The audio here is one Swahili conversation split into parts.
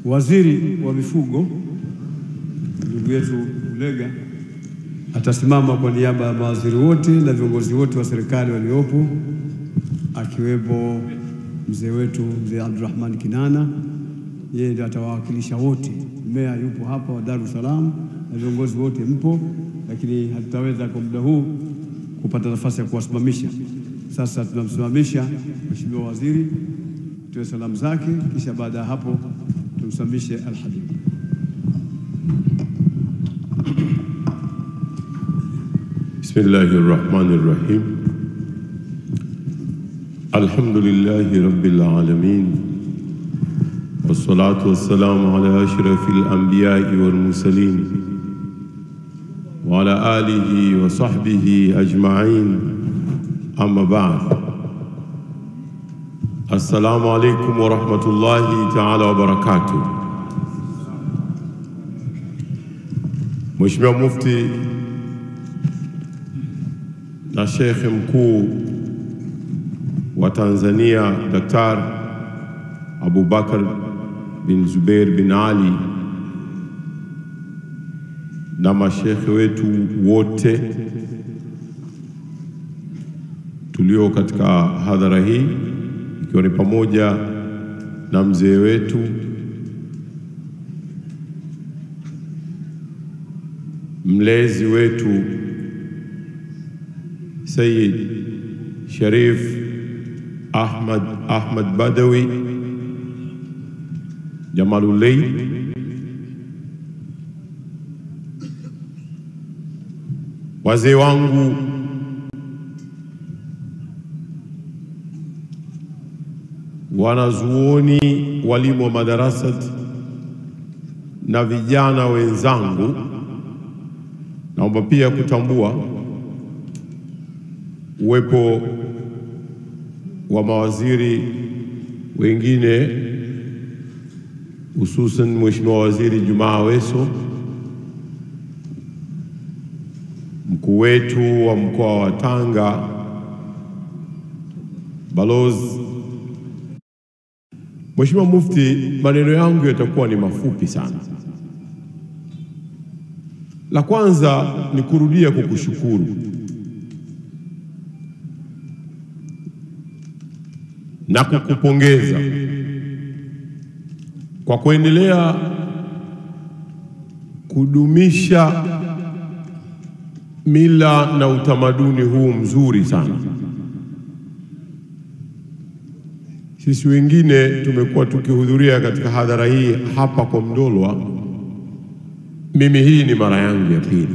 Waziri wa mifugo ndugu yetu Ulega atasimama kwa niaba ya mawaziri wote na viongozi wote wa serikali waliopo, akiwepo mzee wetu mzee Abdurrahman Kinana, yeye ndiye atawawakilisha wote. Meya yupo hapa wa Dar es Salaam na viongozi wote mpo, lakini hatutaweza kwa muda huu kupata nafasi ya kuwasimamisha. Sasa tunamsimamisha Mheshimiwa Waziri, tuwe salamu zake, kisha baada ya hapo tumsimamishe Alhabib. بسم الله الرحمن الرحيم الحمد لله رب العالمين والصلاة والسلام على أشرف الأنبياء والمرسلين وعلى آله وصحبه أجمعين أما بعد السلام عليكم ورحمة الله تعالى وبركاته Mheshimiwa Mufti na Shekhe Mkuu wa Tanzania Daktari Abubakar bin Zubeir bin Ali na mashekhe wetu wote tulio katika hadhara hii ikiwa ni pamoja na mzee wetu mlezi wetu Sayyid Sharif Ahmad Ahmad Badawi Jamalulay, wazee wangu wanazuoni, walimu wa madarasati na vijana wenzangu, naomba pia kutambua uwepo wa mawaziri wengine hususan Mheshimiwa Waziri Jumaa Aweso, mkuu wetu wa mkoa wa Tanga, balozi. Mheshimiwa Mufti, maneno yangu yatakuwa ni mafupi sana. La kwanza ni kurudia kukushukuru na kukupongeza kwa kuendelea kudumisha mila na utamaduni huu mzuri sana. Sisi wengine tumekuwa tukihudhuria katika hadhara hii hapa kwa Mdolwa. Mimi hii ni mara yangu ya pili,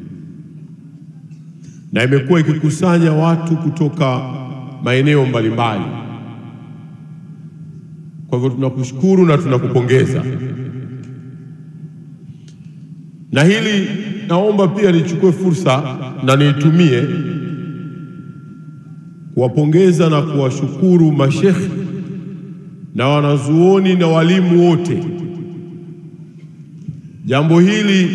na imekuwa ikikusanya watu kutoka maeneo mbalimbali. Kwa hivyo tunakushukuru na tunakupongeza, na hili naomba pia nichukue fursa na niitumie kuwapongeza na kuwashukuru mashekhe na wanazuoni na walimu wote. Jambo hili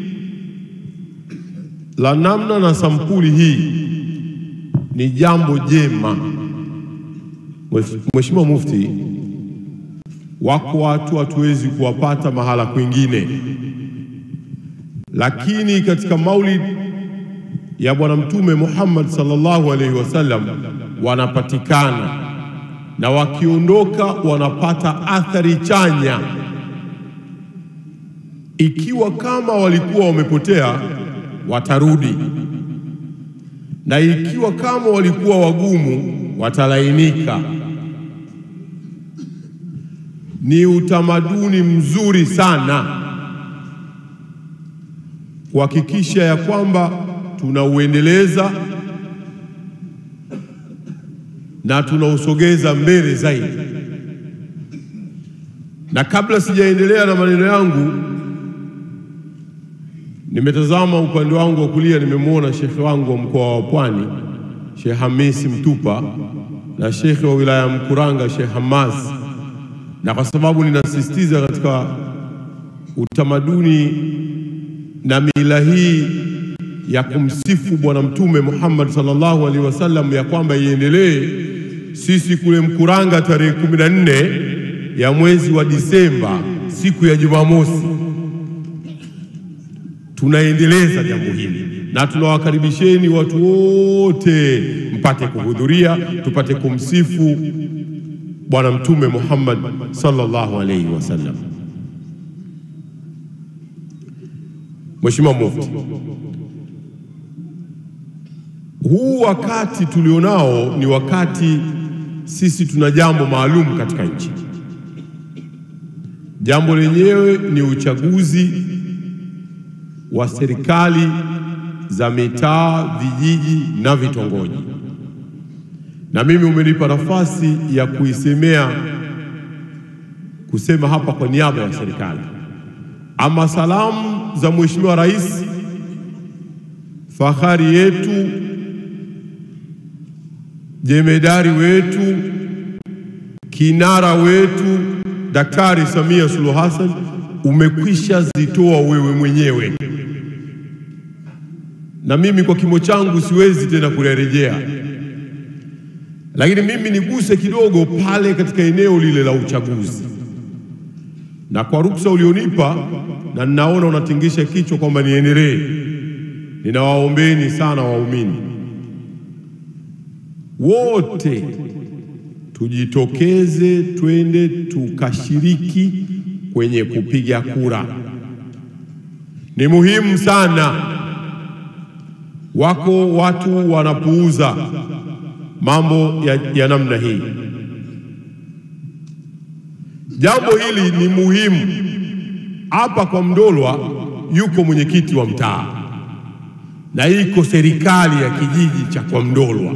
la namna na sampuli hii ni jambo jema. Mheshimiwa Mufti, wako watu hatuwezi kuwapata mahala kwingine, lakini katika maulid ya Bwana Mtume Muhammad sallallahu alaihi wasallam wanapatikana, na wakiondoka wanapata athari chanya. Ikiwa kama walikuwa wamepotea, watarudi, na ikiwa kama walikuwa wagumu, watalainika. Ni utamaduni mzuri sana kuhakikisha ya kwamba tunauendeleza na tunausogeza mbele zaidi. Na kabla sijaendelea na maneno yangu, nimetazama upande wangu wa kulia, nimemwona shekhe wangu wa mkoa wa Pwani Sheikh Hamisi Mtupa na shekhe wa wilaya ya Mkuranga Sheikh Hamas, na kwa sababu ninasisitiza katika utamaduni na mila hii ya kumsifu Bwana Mtume Muhammad sallallahu alaihi wasallam ya kwamba iendelee. Sisi kule Mkuranga tarehe kumi na nne ya mwezi wa Disemba siku ya Jumamosi tunaendeleza jambo hili na tunawakaribisheni watu wote mpate kuhudhuria, tupate kumsifu Bwana Mtume Muhammad sallallahu alaihi wasallam. Mheshimiwa Mufti, huu wakati tulionao ni wakati sisi tuna jambo maalum katika nchi. Jambo lenyewe ni uchaguzi wa serikali za mitaa, vijiji na vitongoji, na mimi umenipa nafasi ya kuisemea kusema hapa kwa niaba ya serikali. Ama salamu za Mheshimiwa Rais, fahari yetu, jemedari wetu, kinara wetu Daktari Samia Suluhu Hassan umekwisha zitoa wewe mwenyewe, na mimi kwa kimo changu siwezi tena kurejea, lakini mimi niguse kidogo pale katika eneo lile la uchaguzi, na kwa ruksa ulionipa, na ninaona unatingisha kichwa kwamba niendelee, ninawaombeni sana waumini wote tujitokeze twende tukashiriki kwenye kupiga kura. Ni muhimu sana. Wako watu wanapuuza mambo ya, ya namna hii. Jambo hili ni muhimu. Hapa kwa Mdolwa yuko mwenyekiti wa mtaa na iko serikali ya kijiji cha kwa Mdolwa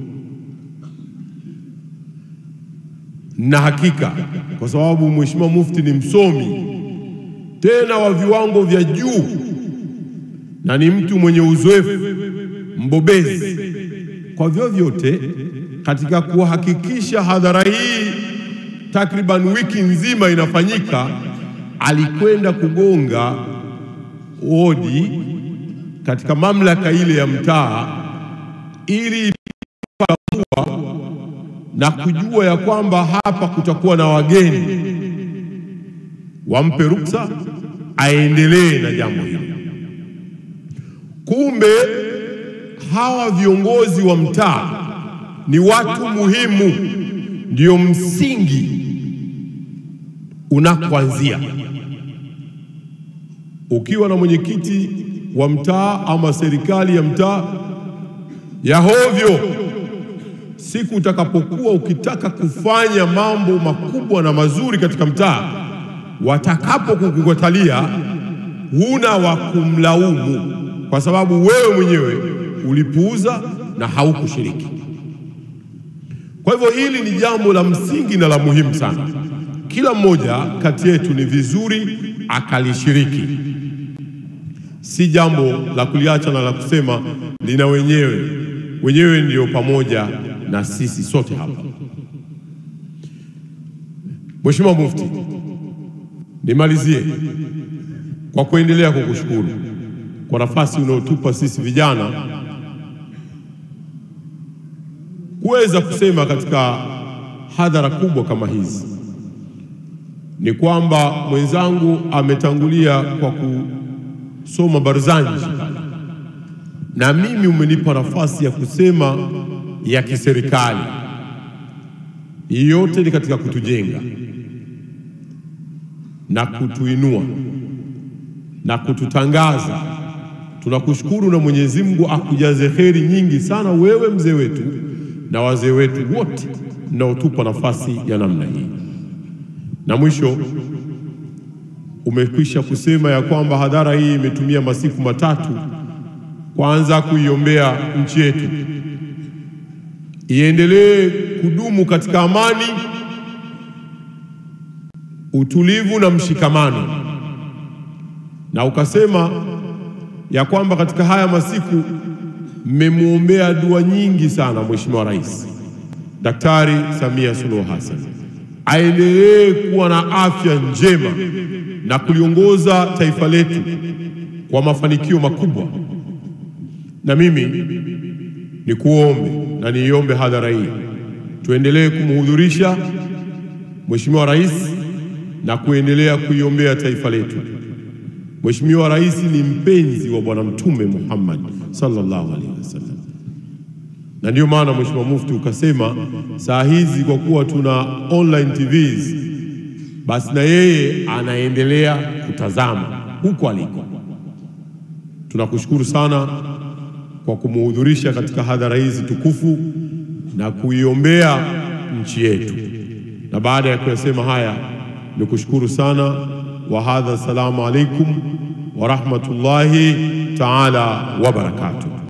na hakika kwa sababu Mheshimiwa Mufti ni msomi tena wa viwango vya juu na ni mtu mwenye uzoefu mbobezi kwa vyovyote katika kuhakikisha hadhara hii takriban wiki nzima inafanyika, alikwenda kugonga hodi katika mamlaka ile ya mtaa ili na kujua ya kwamba hapa kutakuwa na wageni, wampe ruksa aendelee na jambo hili. Kumbe hawa viongozi wa mtaa ni watu muhimu, ndio msingi unakoanzia. Ukiwa na mwenyekiti wa mtaa ama serikali ya mtaa ya hovyo siku utakapokuwa ukitaka kufanya mambo makubwa na mazuri katika mtaa, watakapokukatalia huna wa kumlaumu, kwa sababu wewe mwenyewe ulipuuza na haukushiriki. Kwa hivyo hili ni jambo la msingi na la muhimu sana. Kila mmoja kati yetu ni vizuri akalishiriki, si jambo la kuliacha na la kusema lina wenyewe wenyewe ndio pamoja na sisi sote hapa. Mheshimiwa Mufti, nimalizie kwa kuendelea kukushukuru kwa nafasi unaotupa sisi vijana kuweza kusema katika hadhara kubwa kama hizi. Ni kwamba mwenzangu ametangulia kwa kusoma barzanji na mimi umenipa nafasi ya kusema ya kiserikali. Yote ni katika kutujenga na kutuinua na kututangaza. Tunakushukuru na Mwenyezi Mungu akujaze kheri nyingi sana, wewe mzee wetu na wazee wetu wote mnaotupa nafasi ya namna hii. Na mwisho umekwisha kusema ya kwamba hadhara hii imetumia masiku matatu kwanza kuiombea nchi yetu iendelee kudumu katika amani, utulivu na mshikamano, na ukasema ya kwamba katika haya masiku mmemwombea dua nyingi sana Mheshimiwa Rais Daktari Samia Suluhu Hassan aendelee kuwa na afya njema na kuliongoza taifa letu kwa mafanikio makubwa. Na mimi ni kuombe na niiombe hadhara hii tuendelee kumhudhurisha Mheshimiwa Rais na kuendelea kuiombea taifa letu. Mheshimiwa Rais ni mpenzi wa Bwana Mtume Muhammad sallallahu alaihi wasallam, na ndiyo maana Mheshimiwa Mufti ukasema saa hizi kwa kuwa tuna online TVs, basi na yeye anaendelea kutazama huko aliko. Tunakushukuru sana kwa kumuhudhurisha katika hadhara hizi tukufu na kuiombea nchi yetu. Na baada ya kuyasema haya, ni kushukuru sana. Wa hadha, assalamu alaikum wa rahmatullahi taala wa barakatuh.